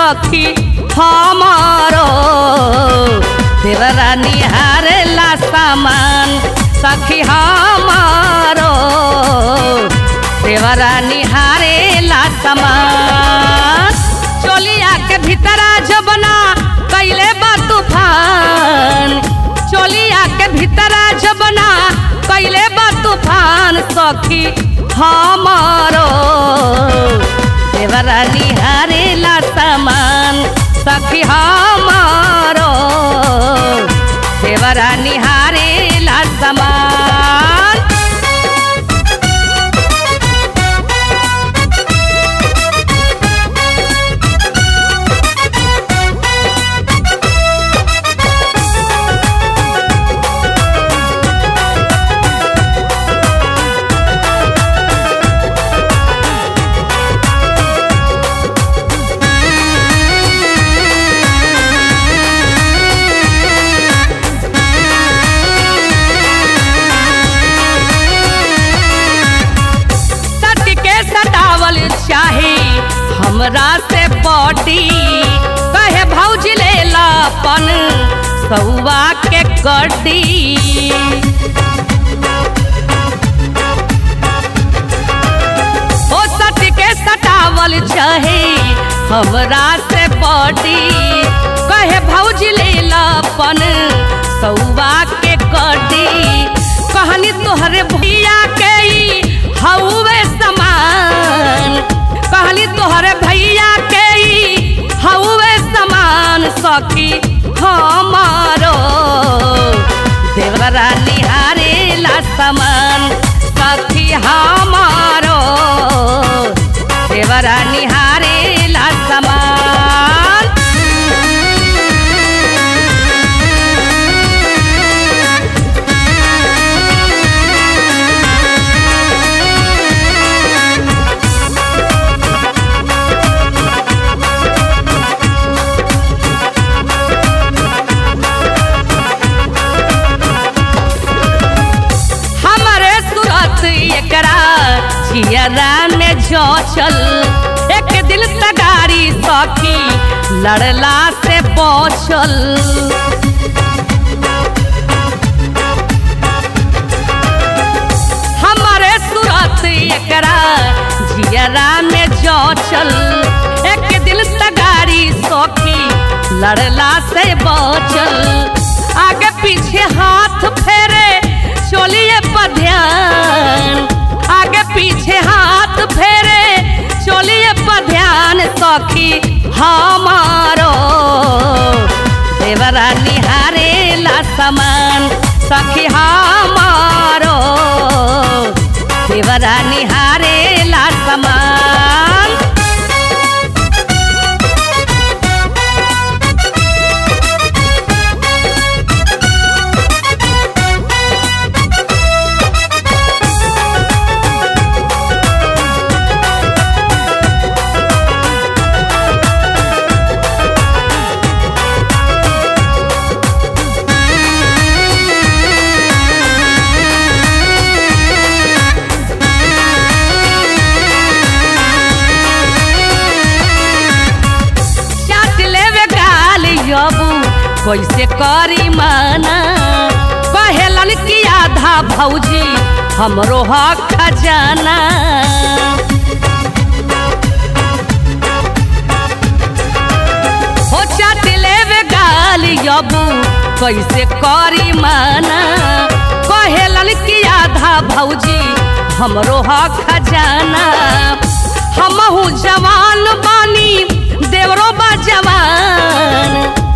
सखी हमारो देवरा निहारेला सामान सखी हमारो देवरा निहारेला सामान चोलिया के भीतरा जबना कैले बा तूफान चोलिया के भीतरा जबना कैले बा तूफान सखी हमारो देवरा निहारेला सामान सखी हमारो देवरा निहारेला सामान सट के सटावल चाही हमरा से बॉडी कहे भौज लेला पन सौवा के कड्डी ओ सट के सटावल चाही हमरा से बॉडी कहे भौज लेला पन सौवा के कड्डी कहनी तोहरे भैया के ई हौवे समान कहली तोहरे भैया के ई हौवे समान सखी हमारो देवरा निहारेला समान सखी हमारो देवरा निहारेला समान हमारे सूरत एकरा चियरा में चल एक दिल तगारी सखी लड़ला से पहुँचल हमारे सूरत एकरा जियरा में चल एक दिल तगारी सखी लड़ला से बचल आगे पीछे हाथ फेरे चोलिए पर ध्यान आगे पीछे हाथ फेरे चोलिए पर ध्यान सखी हमारो देवरा निहारेला समान सखी हमारो देवरा निहारेला समान चाट लेवे गाल यबू कैसे करी माना कहेलन कि आधा भौजी हमरो हक खजाना हो चाट लेवे गाल यबू कैसे करी माना कहेलन कि आधा भौजी हमरो हक खजाना हमहू जवान बानी देवरो बा जवान